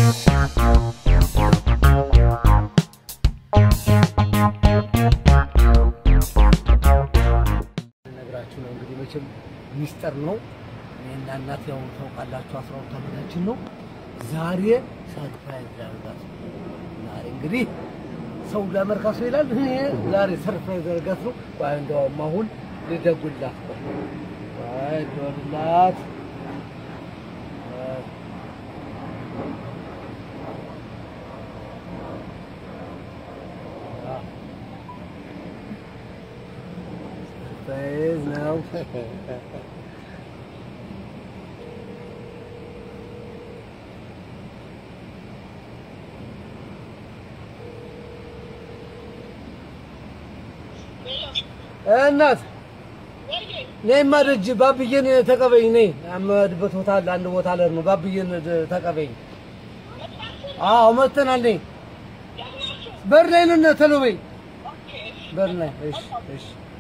ነግራችሁ ነው እንግዲህ መቼም ሚስጥር ነው። እኔና እናት ያው ታውቃላችሁ አስራ ሁለት ዓመታችን ነው። ዛሬ ሰርፕራይዝ ያደርጋት ዛሬ እንግዲህ ሰው ለመርካቶ ይላል። እኔ ዛሬ ሰርፕራይዝ ያደርጋት ነው። ቆይ እንደውም አሁን ልደውልላት ነው። ቆይ ልደውልላት ሰርፕራይዝ ነው። እናት ነይማ ደጅ ባብዬን ተቀበይኝ። ነይ አመድበት ቦታ አለ አንድ ቦታ አለ ነው። ባብዬን ተቀበይኝ። አዎ መጥተናል። ነይ በር ላይ ነን። ቶሎ በይ በር ላይ። እሺ እሺ።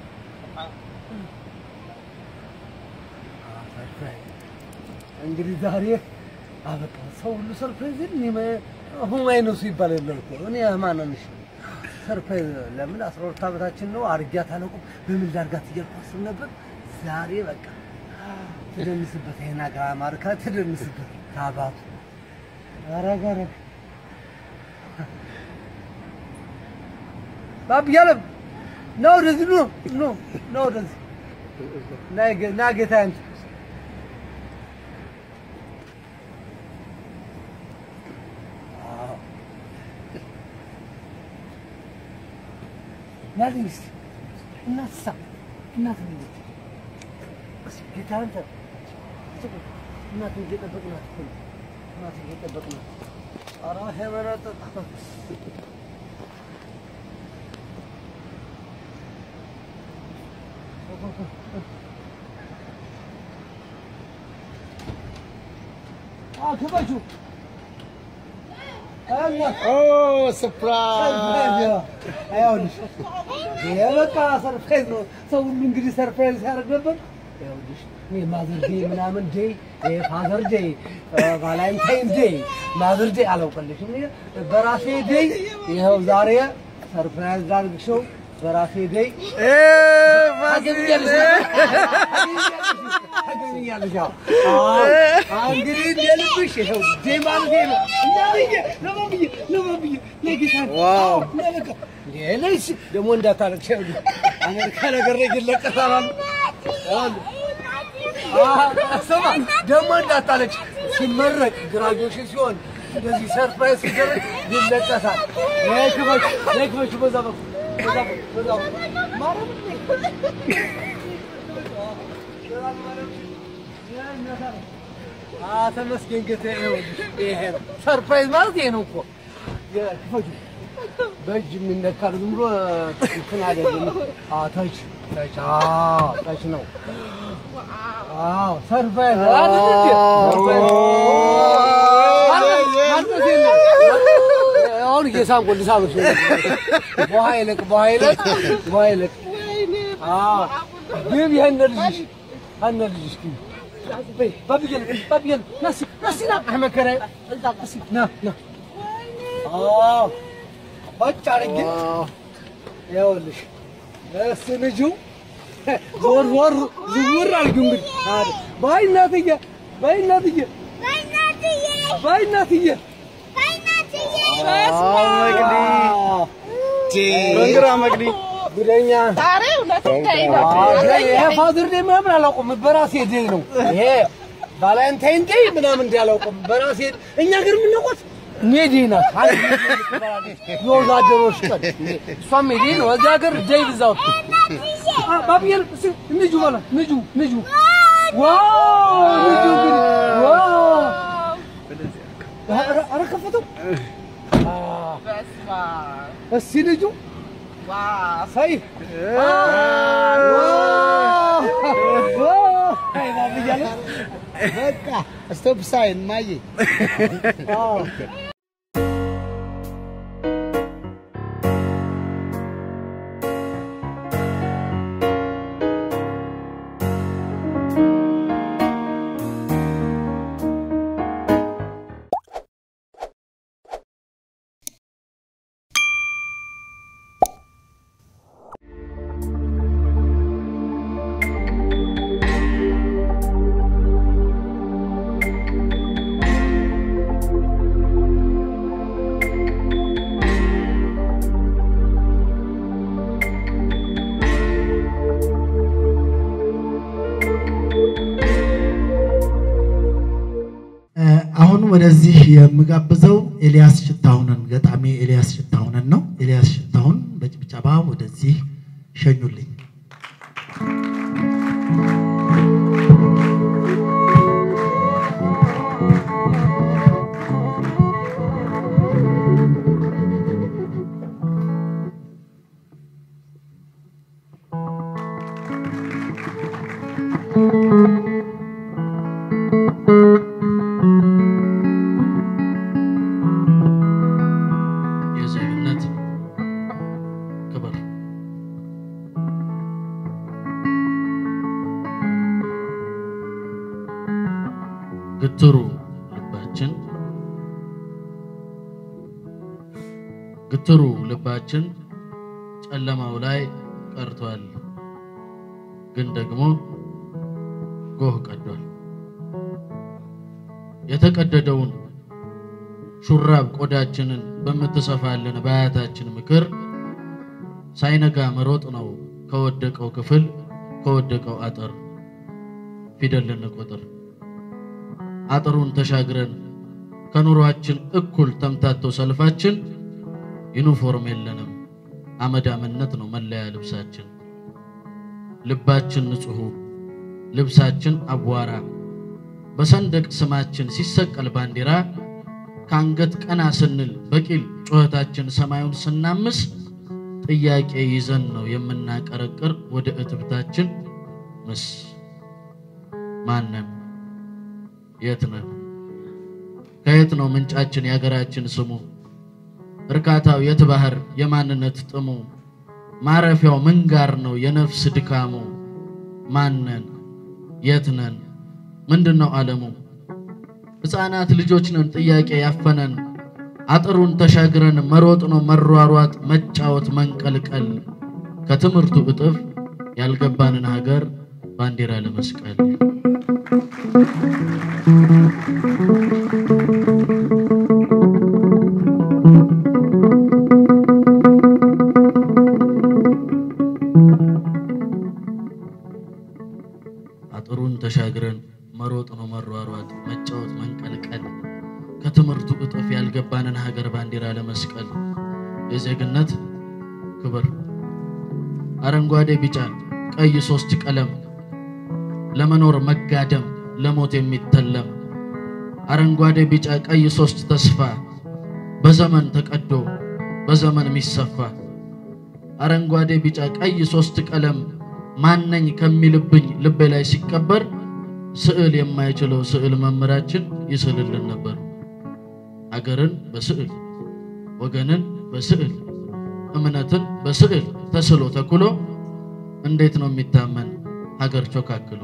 እንግዲህ ዛሬ አበቃ። ሰው ሁሉ ሰርፕራይዝ እኔ ሁማይ ነው ሲባል የለም እኮ እኔ ማንንሽ ሰርፕራይዝ ለምን አስራ ሁለት ዓመታችን ነው። አርጊያት አላውቅም በምን ላድርጋት እያልኩ አስብ ነበር። ዛሬ በቃ ትደንስበት፣ ይሄን አገር አማርካ ትደንስበት ታባቱ ኧረ ኧረ ባብ ያለም ና ወደዚህ ኑ ኑ ና ወደዚህ ና ጌ- ና ጌታዬ አንተ ናልኝ እስኪ እናት ሳ እናት ልጅ እስኪ ጌታ አንተ እናት እየጠበቅናት እኮ ነው። እናት እየጠበቅናት ኧረ ሄመናጠጣ ክበቹ እናት ሰርፕራይዝ አይሆንሽ የበቃ ሰርፕራይዝ ነው። ሰው ሁሉ እንግዲህ ሰርፕራይዝ ሲያደርግ ነበር። ይኸውልሽ እኔ ማዘር ዴይ ምናምን ዴይ ፋዘር ዴይ ቫላንታይን ዴይ ማዘር ዴይ አላውቅልሽም። እኔ በራሴ ዴይ ይኸው ዛሬ ሰርፕራይዝ ላድርግሽው በራሴ ዴይ ታገኛለሽ ታገኛለሽ። አዎ እንግዲህ እንደልብሽ ይኸው ዴይ ማለት ይሄ ነው። ለማብዬ ለማብዬ ለማብዬ ለጌታ ዋው ለበቃ ሌሎች ደግሞ እንዳታለቅሽ ይኸውልሽ አሜሪካ ነገር ላይ ይለቀሳል አሉ አሉ። አዎ፣ ስማ ደግሞ እንዳታለቅሽ ሲመረቅ ግራጁዌሽን ሲሆን እንደዚህ ሰርፕራይዝ ሲደረግ ይለቀሳል። ነይ ክፈች ነይ ክፈች በዛ በኩል በዛ በኩል በዛ በኩል ማርያምን አ ተመስገን ጌታዬ። ይኸውልሽ ይሄ ነው ሰርፕራይዝ ማለት ይሄ ነው እኮ ክፈቹ በእጅ የሚነካ ነው። ዝም ብሎ እንትን አይደለም። አዎ ተች ተች አዎ ተች ነው። አዎ ሰርፕራይዝ አይደል እንዴ? ሰርፕራይዝ። ማልቀስ የለም። አሁን እየሳምኩ ልሳምሽ ነው። በውሃ ይለቅ በውሃ ይለቅ በውሃ ይለቅ። አዎ ግብ ይሄን ልጅሽ አነ ልጅሽ ግብ በይ ባብዬን ባብዬን ናሲ ናሲ ና አሕመድ ከራይ እዛ ናሲ ና ና አዎ ቁጭ አድርጌ ይኸውልሽ እስ ልጁ ዞር ዞር ዝውር አድርጊው እንግዲህ አለ በይ እናትዬ በይ እናትዬ በይ እናትዬ በንግራ መቅዲ ጉደኛ ይሄ ፋዘር ዴይ ምናምን አላውቅም በራሴ ዴይ ነው ይሄ ቫላንታይን ዴይ ምናምን እንዲህ አላውቅም በራሴ እኛ ግን የምናውቀው ሜዴ ናት አንድ ትባላለች። የወዛደሮች ቀን እሷም ሜዴ ነው እዚህ ሀገር ዴይ ብዛት ባብዬን እስኪ ንጁ በላ ንጁ ንጁ ዋው ንጁ እንግዲህ ዋው ኧረ ኧረ ከፈተው እስኪ ልጁ ሳይ በቃ ስቶፕ ሳይን ማየ አሁን ወደዚህ የምጋብዘው ኤልያስ ሽታሁንን ገጣሚ ኤልያስ ሽታሁንን ነው። ኤልያስ ሽታሁን በጭብጨባ ወደዚህ ሸኙልኝ። የዜግነት ክብር ግትሩ ልባችን ግትሩ ልባችን ጨለማው ላይ ቀርቷል፣ ግን ደግሞ ጎህ ቀዷል። የተቀደደውን ሹራብ ቆዳችንን በምትሰፋልን በአያታችን ምክር ሳይነጋ መሮጥ ነው ከወደቀው ክፍል ከወደቀው አጥር ፊደል ልንቆጥር አጥሩን ተሻግረን ከኑሯችን እኩል ተምታቶ ሰልፋችን ዩኒፎርም የለንም አመዳምነት ነው መለያ ልብሳችን ልባችን ንጹሑ ልብሳችን አቧራ በሰንደቅ ስማችን ሲሰቀል ባንዲራ ከአንገት ቀና ስንል በቂል ጩኸታችን ሰማዩን ስናምስ ጥያቄ ይዘን ነው የምናቀረቅር ወደ እትብታችን ምስ ማነን? የት ነን? ከየት ነው ምንጫችን የሀገራችን ስሙ? እርካታው የት ባህር የማንነት ጥሙ? ማረፊያው ምን ጋር ነው የነፍስ ድካሙ? ማነን? የት ነን? ምንድን ነው ዓለሙ? ሕፃናት ልጆች ነን ጥያቄ ያፈነን አጥሩን ተሻግረን መሮጥ ነው መሯሯጥ መጫወት መንቀልቀል ከትምህርቱ እጥፍ ያልገባንን ሀገር ባንዲራ ለመስቀል አጥሩን ተሻግረን መሮጥ ነው መሯሯጥ መጫወት መንቀልቀል ከትምህርቱ እጥፍ ያልገባንን ሀገር ባንዲራ ለመስቀል የዜግነት ክብር አረንጓዴ፣ ቢጫ፣ ቀይ ሶስት ቀለም ለመኖር መጋደም ለሞት የሚተለም አረንጓዴ፣ ቢጫ፣ ቀይ ሶስት ተስፋ በዘመን ተቀዶ በዘመን የሚሰፋ አረንጓዴ፣ ቢጫ፣ ቀይ ሶስት ቀለም ማነኝ ከሚልብኝ ልቤ ላይ ሲቀበር ስዕል የማይችለው ስዕል መምህራችን ይስልልን ነበር። አገርን በስዕል ወገንን በስዕል እምነትን በስዕል ተስሎ ተኩሎ እንዴት ነው የሚታመን ሀገር ቾካክሎ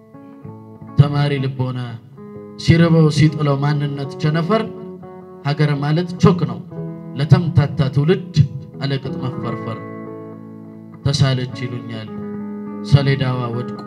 ተማሪ ልቦና ሲርበው ሲጥለው ማንነት ቸነፈር ሀገር ማለት ቾክ ነው ለተምታታ ትውልድ አለቅጥ መፈርፈር ተሳለች ይሉኛል ሰሌዳዋ ወድቆ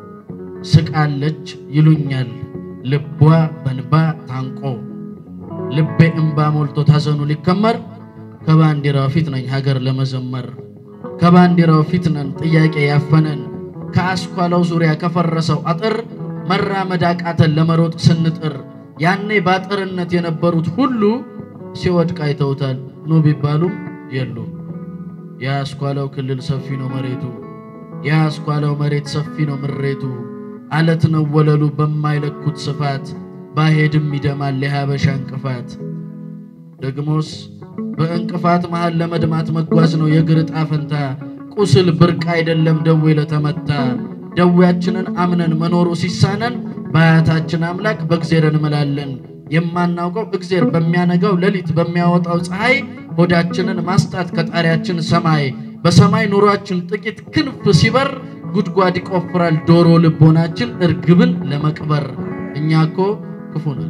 ስቃለች ይሉኛል ልቧ በንባ ታንቆ ልቤ እንባ ሞልቶ ታዘኑ ሊከመር ከባንዲራው ፊት ነኝ ሀገር ለመዘመር ከባንዲራው ፊት ነን ጥያቄ ያፈነን ከአስኳላው ዙሪያ ከፈረሰው አጥር መራመድ አቃተን ለመሮጥ ስንጥር ያኔ በአጥርነት የነበሩት ሁሉ ሲወድቅ አይተውታል ኑ ቢባሉም የሉ የአስኳላው ክልል ሰፊ ነው መሬቱ የአስኳላው መሬት ሰፊ ነው ምሬቱ አለት ነው ወለሉ በማይለኩት ስፋት ባሄድም ይደማል የሀበሻ እንቅፋት ደግሞስ በእንቅፋት መሃል ለመድማት መጓዝ ነው የእግር ዕጣ ፈንታ ቁስል ብርቅ አይደለም ደዌ ለተመታ ደዌያችንን አምነን መኖሩ ሲሳነን በአያታችን አምላክ በእግዜር እንምላለን የማናውቀው እግዜር በሚያነጋው ሌሊት በሚያወጣው ፀሐይ ሆዳችንን ማስጣት ከጣሪያችን ሰማይ በሰማይ ኑሯችን ጥቂት ክንፍ ሲበር ጉድጓድ ይቆፍራል ዶሮ ልቦናችን እርግብን ለመቅበር እኛ እኮ ክፉ ነን።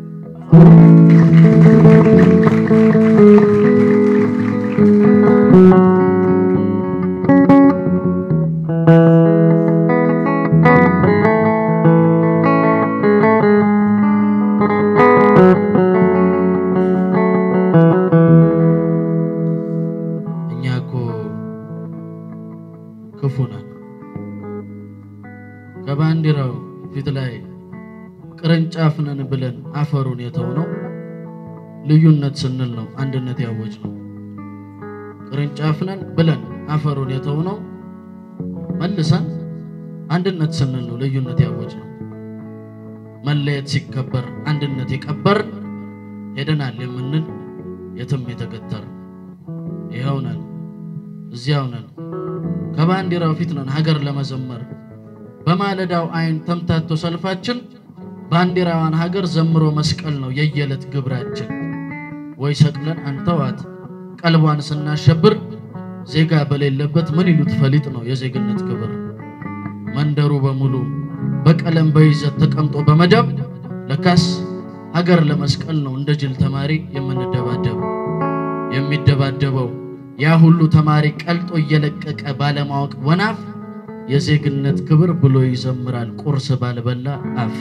እኛ እኮ ክፉ ነን። ከባንዲራው ፊት ላይ ቅርንጫፍ ነን ብለን አፍ አፈሩን የተውነው ልዩነት ስንል ነው አንድነት ያወጅ ነው። ቅርንጫፍ ነን ብለን አፈሩን የተውነው መልሰን አንድነት ስንል ነው ልዩነት ያወጅ ነው። መለየት ሲከበር አንድነት የቀበር ሄደናል የምንል የትም የተገተር ይኸው ነን፣ እዚያው ነን፣ ከባንዲራው ፊት ነን ሀገር ለመዘመር በማለዳው አይን ተምታቶ ሰልፋችን ባንዲራዋን ሀገር ዘምሮ መስቀል ነው የየዕለት ግብራችን። ወይ ሰቅለን አንተዋት ቀልቧን ስናሸብር ዜጋ በሌለበት ምን ይሉት ፈሊጥ ነው የዜግነት ክብር። መንደሩ በሙሉ በቀለም በይዘት ተቀምጦ በመደብ ለካስ ሀገር ለመስቀል ነው እንደ ጅል ተማሪ የምንደባደብ። የሚደባደበው ያ ሁሉ ተማሪ ቀልጦ እየለቀቀ ባለማወቅ ወናፍ የዜግነት ክብር ብሎ ይዘምራል ቁርስ ባልበላ አፍ።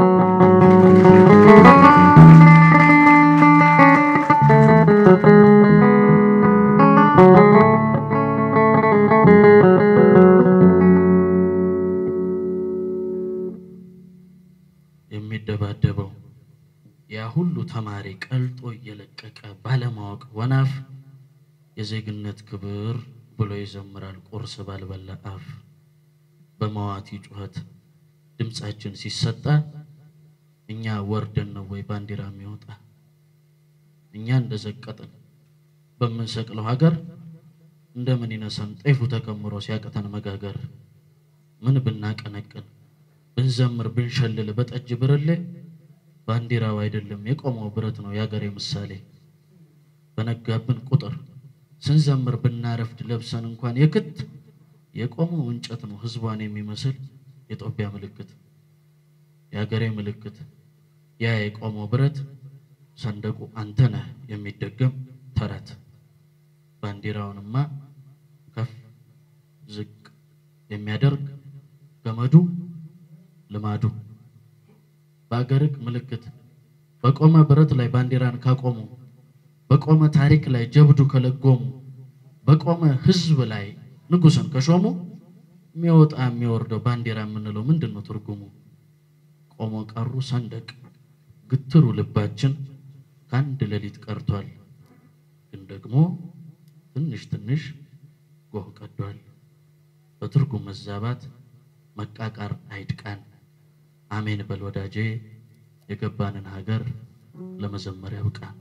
የሚደባደበው ያ ሁሉ ተማሪ ቀልጦ እየለቀቀ ባለማወቅ ወናፍ የዜግነት ክብር ብሎ ይዘምራል ቁርስ ባልበላ አፍ። በመዋቲ ጩኸት ድምፃችን ሲሰጣ እኛ ወርደን ነው ወይ ባንዲራ የሚወጣ? እኛ እንደዘቀጥን በምንሰቅለው ሀገር እንደምን ይነሳን ጤፉ ተከምሮ ሲያቅተን መጋገር። ምን ብናቀነቅን ብንዘምር ብንሸልል በጠጅ ብርሌ ባንዲራው አይደለም የቆመው ብረት ነው የሀገሬ ምሳሌ። በነጋብን ቁጥር ስንዘምር ብናረፍድ ለብሰን እንኳን የክት የቆመው እንጨት ነው ህዝቧን የሚመስል የጦቢያ ምልክት የሀገሬ ምልክት ያ የቆመው ብረት ሰንደቁ አንተ ነህ የሚደገም ተረት ባንዲራውንማ ከፍ ዝቅ የሚያደርግ ገመዱ ልማዱ በአገርቅ ምልክት በቆመ ብረት ላይ ባንዲራን ካቆሙ በቆመ ታሪክ ላይ ጀብዱ ከለጎሙ በቆመ ህዝብ ላይ ንጉሥን ከሾሙ የሚወጣ የሚወርደው ባንዲራ የምንለው ምንድን ነው ትርጉሙ? ቆሞ ቀሩ ሰንደቅ ግትሩ ልባችን ከአንድ ሌሊት ቀርቷል፣ ግን ደግሞ ትንሽ ትንሽ ጎህ ቀዷል። በትርጉም መዛባት መቃቃር አይድቃን። አሜን በል ወዳጄ፣ የገባንን ሀገር ለመዘመር ያብቃን።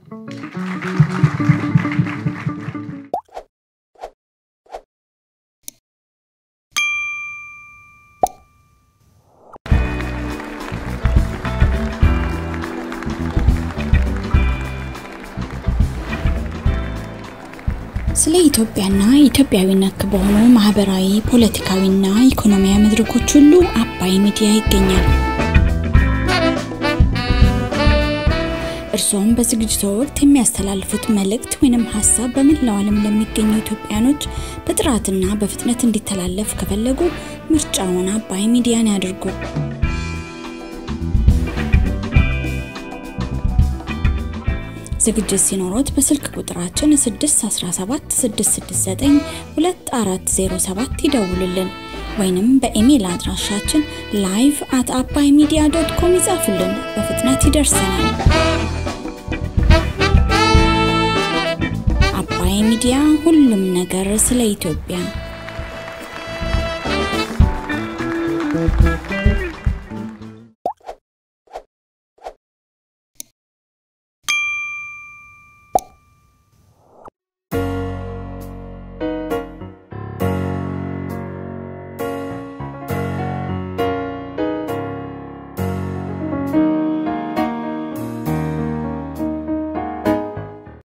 ስለ ኢትዮጵያና ኢትዮጵያዊ ነክ በሆኑ ማህበራዊ፣ ፖለቲካዊና ኢኮኖሚያዊ መድረኮች ሁሉ አባይ ሚዲያ ይገኛል። እርስዎም በዝግጅቱ ወቅት የሚያስተላልፉት መልእክት ወይንም ሀሳብ በመላው ዓለም ለሚገኙ ኢትዮጵያኖች በጥራትና በፍጥነት እንዲተላለፍ ከፈለጉ ምርጫውን አባይ ሚዲያን ያድርጉ። ዝግጅት ሲኖሮት በስልክ ቁጥራችን 617 669 2407 ይደውሉልን ወይንም በኢሜይል አድራሻችን ላይቭ አት አባይ ሚዲያ ዶት ኮም ይጻፉልን። በፍጥነት ይደርሰናል። አባይ ሚዲያ ሁሉም ነገር ስለ ኢትዮጵያ